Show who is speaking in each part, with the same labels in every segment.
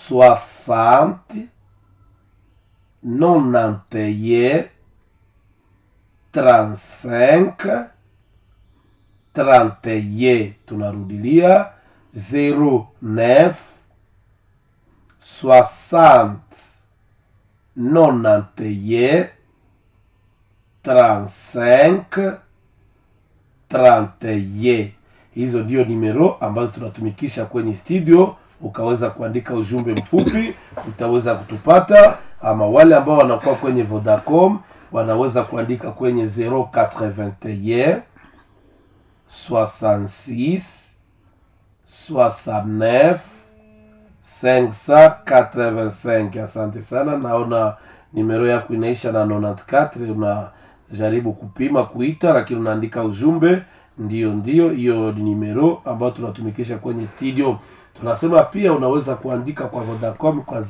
Speaker 1: soixante nonante trente-cinq trente tunarudilia zero neuf soixante nonante trente-cinq trente hizo ndio nimero ambazo tunatumikisha kwenye studio ukaweza kuandika ujumbe mfupi utaweza kutupata ama wale ambao wanakuwa kwenye vodacom wanaweza kuandika kwenye 081 66 69 585 asante sana naona nimero yako inaisha na 94 unajaribu kupima kuita lakini unaandika ujumbe ndio ndio hiyo ni nimero ambayo tunatumikisha kwenye studio tunasema pia unaweza kuandika kwa vodacom kwa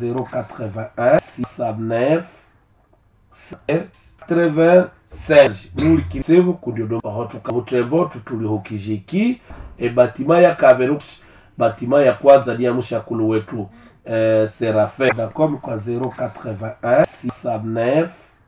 Speaker 1: 081 nulikisevu kudiodomba hotuka butrebo tutulihukijiki e batima ya kaberu batima ya kwanza ni ya mshakulu wetu eh, serafe dacom kwa 081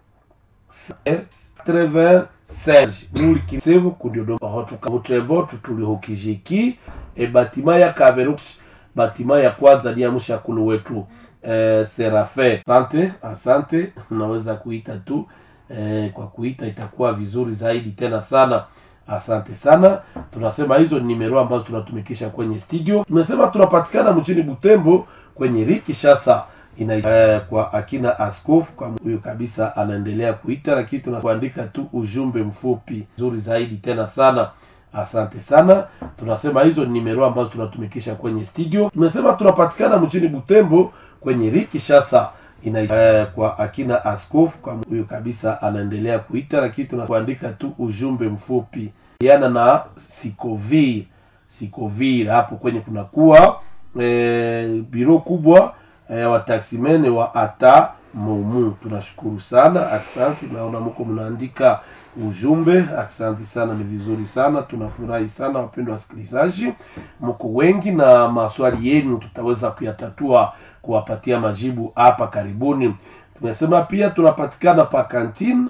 Speaker 1: serge nulikisevu kudiodomba hotuka butrebo tutulihukijiki e batima ya kaberu batima ya kwanza ni ya mshakulu wetu eh, serafe asante asante unaweza kuita tu eh, kwa kuita itakuwa vizuri zaidi tena sana asante sana tunasema hizo ni nimero ambazo tunatumikisha kwenye studio tumesema tunapatikana mchini butembo kwenye riki shasa ina eh, kwa akina askofu kwa huyo kabisa anaendelea kuita lakini tunakuandika tu ujumbe mfupi nzuri zaidi tena sana asante sana tunasema hizo ni nimero ambazo tunatumikisha kwenye studio tumesema tunapatikana mchini butembo kwenye riki shasa ina eh, kwa akina askofu kwa huyo kabisa anaendelea kuita lakini tunakuandika tu ujumbe mfupi yana na sikovir sikovir hapo kwenye kunakuwa eh, biro kubwa eh, wataksimene wa ata momu tunashukuru sana aksanti naona muko mnaandika ujumbe aksanti sana ni vizuri sana tunafurahi sana wapendwa wasikilizaji mko wengi na maswali yenu tutaweza kuyatatua kuwapatia majibu hapa karibuni tumesema pia tunapatikana pa kantine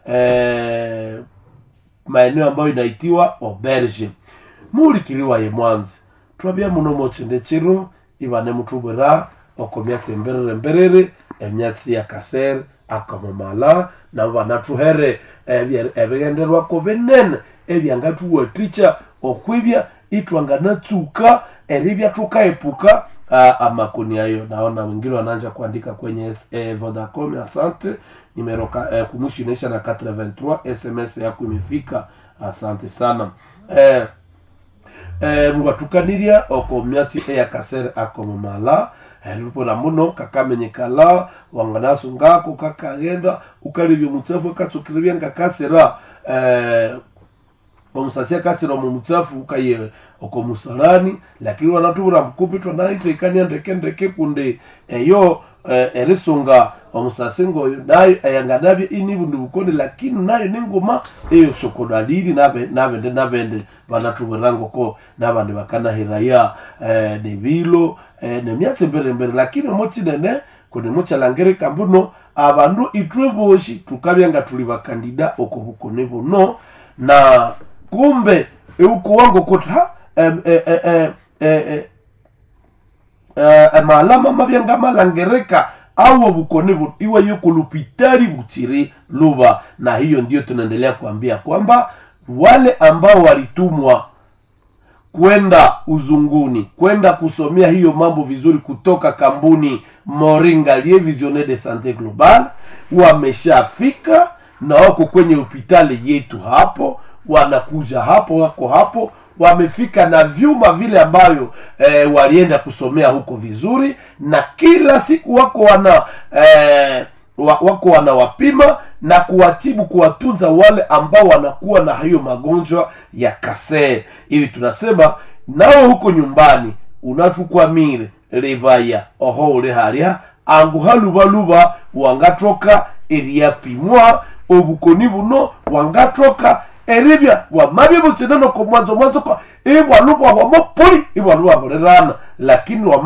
Speaker 1: eh, maeneo ambayo inaitiwa auberge mulikiliwa ye mwanzi twabya muno mochendechero ibane mutubwera okomyatsi emberere mberere emyatsi ya kasere akamamala nabo banathuhere ebighenderwako binene ebyangathuwathikya okwibya itwanganatsuka eribya thukaepuka uh, amakoni ayo naona wengine wanaanja kuandika kwenye eh, vodacom asante nimero eh, kumwisho inaisha na 83 sms yako imefika asante sana eh, eh, mubathukanirya oko myatsi eyakasere akomamala lupona muno kakamenyekala wanganasungako kakaghenda ukalibya omutsafu akatsukiribya ngakasira eh, omusasi akasira omu mutsafu ukaye oko musalani lakini wanatubura mukupi twanaithekania ndeke ndeke kundi eyo eh, erisunga omusasi ngoyo nayo eyanganabya inibundi bukoni lakini nayo ninguma eyo sokodalili nabende nabende banatubwira ngoko nabandi bakanahiraya eh, nebilo eh, nemyatsi emberembere lakini omokinene kundi mukyalangirika mbuno abandu itwe boshi tukabya nga tuli bakandida oko bukoni buno na kumbe eukuwango kuti ha em, e, e, e, e, e, e, malama mabya ngamalangirika awo bukoni bu iwe yuko lupitari buchiri luba na hiyo ndio tunaendelea kuambia kwamba wale ambao walitumwa kwenda uzunguni kwenda kusomea hiyo mambo vizuri kutoka kampuni moringa lie visione de sante global wameshafika na wako kwenye hospitali yetu hapo wanakuja hapo wako hapo wamefika na vyuma vile ambayo e, walienda kusomea huko vizuri na kila siku wako wana e, wako wanawapima na kuwatibu kuwatunza wale ambao wanakuwa na hiyo magonjwa ya kasee hivi tunasema nao huko nyumbani unatukwamire rivaya oho uri haria angu halubaluba wangatoka eriapimwa obukoni buno wangatoka eribya wamabya bukinene ko mwanzo mwanzo ko ibwalubwa wamopoli ibwalubwa bulirana lakini wama